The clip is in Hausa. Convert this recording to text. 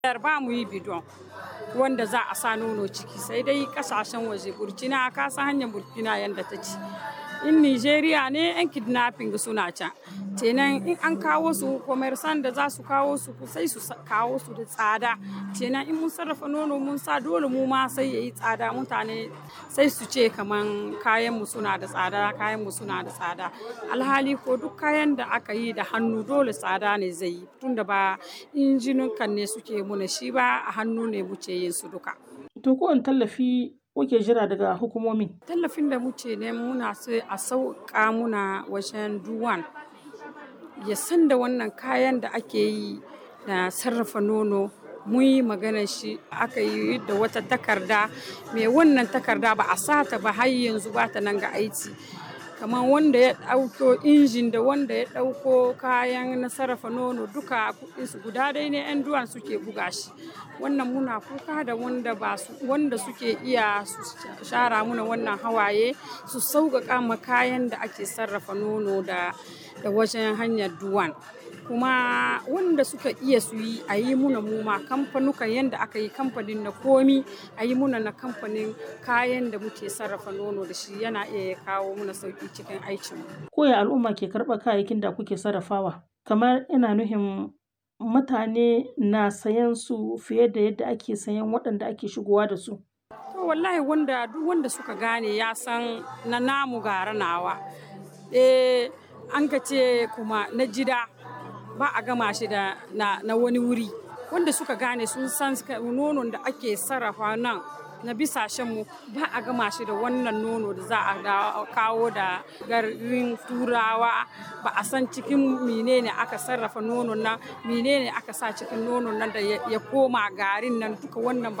ba mu yi bidon wanda za a sa nono ciki sai dai kasashen waje burkina ka san hanyar burkina yadda ta ci in nigeria ne yan kidnapping suna can kenan in an kawo su commerçant da za su kawo su sai su kawo su da tsada kenan in mun sarrafa nono mun sa dole mu ma sai yayi tsada mutane sai su ce kaman kayan mu suna da tsada kayan mu suna da tsada alhali ko duk kayan da aka yi da hannu dole tsada ne zai yi tunda ba injinukan ne suke muna shi ba a hannu ne muke yin su duka To ko tallafi kuke jira daga hukumomi? tallafin da muke ne muna so a sauƙa muna wajen duwan ya san da wannan kayan da ake yi da sarrafa nono mun yi maganar shi aka yi da wata takarda mai wannan takarda ba a sata ba har yanzu ba ta nan ga aiki kamar wanda ya ɗauko injin da wanda ya ɗauko kayan na sarrafa nono duka kuɗinsu guda dai ne 'yan duwan suke buga shi wannan muna kuka da wanda ba su wanda suke iya su shara muna wannan hawaye su sauƙaƙa ma kayan da ake sarrafa nono da da wajen hanyar duwan kuma wanda suka iya su yi a yi muna muma kamfanukan yadda aka yi kamfanin na komi a yi muna na kamfanin kayan da muke sarrafa nono da shi yana iya ya kawo muna sauƙi cikin aikinmu. Koya al'umma ke karɓar kayayyakin da kuke sarrafawa? Kamar ina nuhin mutane na sayan su fiye da yadda ake sayan waɗanda ake shigowa da su. To wallahi wanda duk wanda suka gane ya san na namu gara nawa. Eh an ka ce kuma na jida ba a gama shi da na, na wani wuri wanda suka gane sun san nonon da ake sarrafa nan na bisashenmu ba a gama shi da wannan nono da za a kawo da garin turawa ba a san cikin menene aka sarrafa nonon nan menene aka sa cikin nonon nan da ya koma garin nan duka wannan